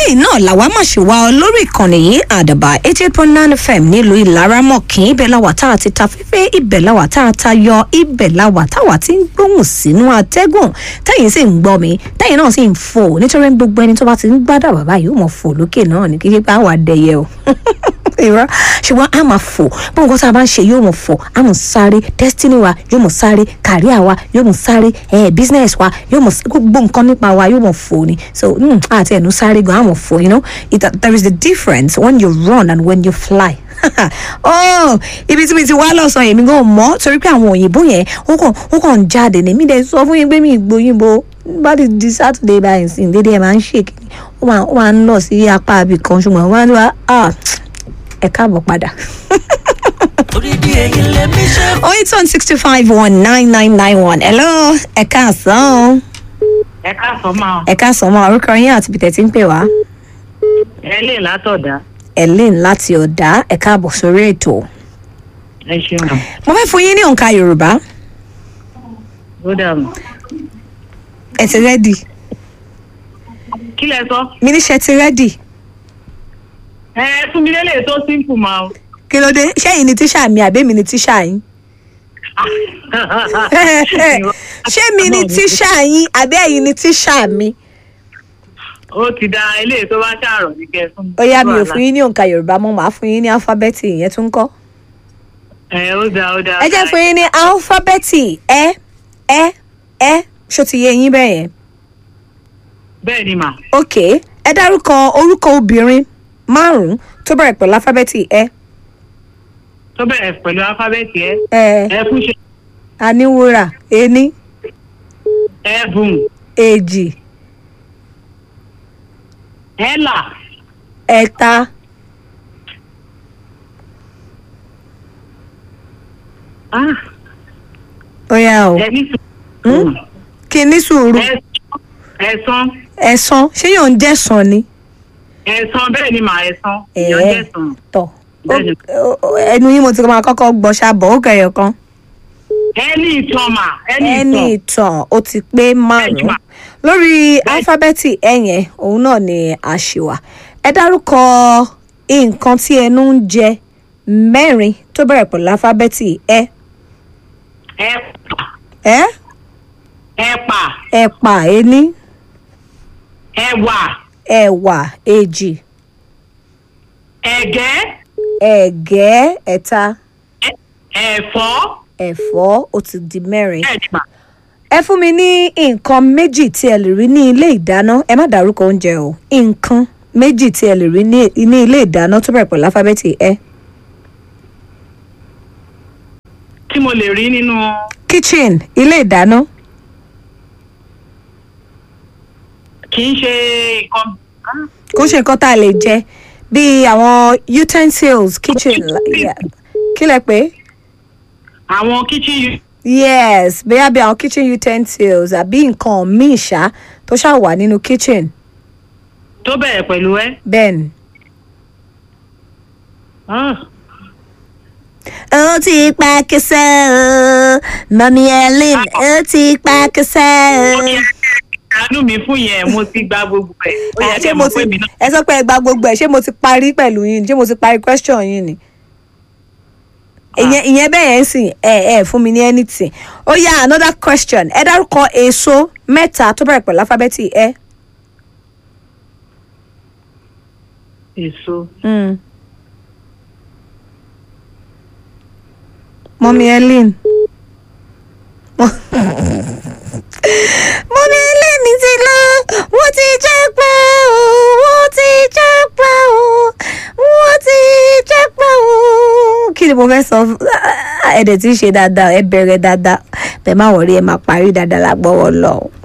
báyìí náà làwa máa ṣe wá ọ lórí ìkànnì yìí àdàbà eighty eight point nine fm nílùú ìlaramọ̀kì ibẹ̀ làwà tá a ti ta fífẹ́ ibẹ̀ làwà tá a ta yọ ibẹ̀ làwà táwa ti ń gbóhùn sínú atẹ́gùn tẹ́yìn sì ń gbọ́ mi tẹ́yìn náà sì ń fò nítorí gbogbo ẹni tó bá ti ń gbádà bàbá yìí ó mọ̀ fò lókè náà ní kíkí pé àwọn adẹyẹ o irọ́ ṣùgbọ́n a máa fò bí nǹkan tá a bá ń ṣe yóò mọ̀ fò a mọ̀ sáré destiny wa yóò mọ̀ sáré career wa yóò mọ̀ sáré eh, business wa yóò mọ̀ gbogbo nǹkan nípa wa yóò mọ̀ fò ni so mm, àti ẹnu sáré gan a mọ̀ fò you know it, there is a difference when you run and when you fly oh ibi tí mi ti wá lọ́sàn-án yẹn mi gan mọ́ torí pé àwọn òyìnbó yẹn ó kàn ó kàn ń jáde ní mi dẹ̀ sọ fún yín pé mi ìgbóyìnbó bá ti di saturday báyìí sí dédé ẹ̀ máa ń ṣèkì ó máa ó máa ń lọ sí apá abì kan ṣùgbọ́n wọ́n á ní wá ah ẹ káàbọ̀ padà. orídìí èyí lèmi ṣe oh eight one sixty five one nine nine nine one hello ẹ káàsán ẹ káàsán máa ẹ káàsán mọ orúkọ yín àti bìtẹ̀ tí ń pè wá ẹ lè látọ̀dá ellen láti ọ̀dà ẹ káàbọ̀ sórí ètò ẹ ṣeun mo fẹ́ fún yín ní òǹkà yorùbá ó dààmú. ẹ ti rẹ́dì kí lẹ sọ mi níṣẹ́ ti rẹ́dì ẹ fún mi lélẹ̀ tó simple máa o. kí ló dé ṣẹ́yìn ni tíṣà mi àbí mi ni tíṣà yín ṣé mi ni tíṣà yín àbí ẹ̀yin ni tíṣà mi ó ti da eléyìí tó bá ṣàrọ̀ ní kẹ fún mi. ó yá mi ò fún yín ní òǹkà yorùbá mọ́ màá fún yín ní alifábẹ́ẹ̀tì ìyẹn tún kọ́ ẹ ó da ó da. ẹ jẹ́ fún yín ní alifábẹ́ẹ̀tì ẹ ẹ ẹ ṣó ti yé yín bẹ́ẹ̀ yẹn bẹ́ẹ̀ ni mà ok ẹ dárúkọ orúkọ obìnrin márùn-ún tó bẹ̀rẹ̀ pẹ̀lú alifábẹ́ẹ̀tì ẹ tó bẹ̀rẹ̀ pẹ̀lú alifábẹ́ẹ̀tì ẹ ẹ ẹ fún ṣe aníwúrà ení ẹ bùn èjì ẹ là ẹ̀ta ah, ó yá o ẹ ní Hmm? kí ní sùúrù ẹ ẹ̀sán ẹ̀sán ṣé yóò ń jẹ̀sán ni ẹ̀sán bẹ́ẹ̀ ni mà ẹ̀sán Ẹ̀. ìyàn jẹ̀sán tọ̀ Bẹ́ẹ̀ni. Ó- ó- ẹnu yín mo ti máa kọ́kọ́ gbọ́ ṣàbọ̀ ó kẹyọ kan ẹni ìtàn mà ẹni ẹni ìtàn ìtàn ó ti pé márùn-ún Bẹ́ẹ̀ni. lórí alifábẹ́ẹ̀tì ẹ yẹn òun náà ni àṣìwà ẹ dárúkọ nǹkan tí ẹnu ń jẹ mẹ́rin tó bẹ̀rẹ̀ pẹ̀lú alifábẹ́ẹ̀tì ẹ ẹ̀pà ẹ ẹ̀pà ẹ̀pà ení ẹ̀wà ẹ̀wà èjì ẹ̀gẹ́ ẹ̀gẹ́ ẹ̀ta ẹ- ẹ̀fọ́ ẹ̀fọ́ ó ti di mẹ́rin bẹ́ẹ̀ ni mà ẹ fún mi ní nǹkan méjì tí ẹ lè rí ní ilé ìdáná ẹ má dárúkọ oúnjẹ o nǹkan méjì tí ẹ lè rí ní ní ilé ìdáná tó bẹ̀rẹ̀ pẹ̀lú alifábẹ́ẹ̀tì ẹ tí mo lè rí nínú kitchen ilé ìdáná kì í ṣe nǹkan ah, kó ṣe nǹkan tá a lè jẹ bíi àwọn utensils kitchen yeah. kí lẹ pé àwọn kitchen u- yes bóyá bí àwọn kitchen utensils àbí nǹkan míì ṣá tó ṣáà wà nínú kitchen tó bẹ̀rẹ̀ pẹ̀lú ẹ. bẹ́ẹ̀ ni. Ah, ó ti pa kẹsẹ́ o mọ̀mí ellen ó ti pa kẹsẹ́ ó ní o. àánú mi fún yẹn mo ti gba gbogbo ẹ̀ ó yẹ Ah, kí ṣé ẹ mo mọ̀ ti pé mi náà ẹ sọ pé ẹ gba gbogbo ẹ ṣé mo ti parí pẹ̀lú yín ṣé mo ti parí question yín ni. ìyẹn ìyẹn bẹ́ẹ̀ yẹn sì ẹ ẹ fún mi ní anything ó yá another question ẹ dárúkọ èso mẹ́ta tó bẹ̀rẹ̀ pẹ̀lú alifábẹ́ẹ̀tì ẹ. èso Mm. mọ́mí ellen mọ́mí ellen ti lọ wọ́n ti jẹ́ pẹ́ o wọ́n ti jẹ́ pẹ́ o wọ́n ti jẹ́ pẹ́ o. kí ni mo fẹ́ sọ ẹ̀dẹ̀ tí ń ṣe dáadáa ẹ bẹ̀rẹ̀ dáadáa bẹ́ẹ̀ má wọ̀rí ẹ máa parí dáadáa lágbọ́wọ́ lọ.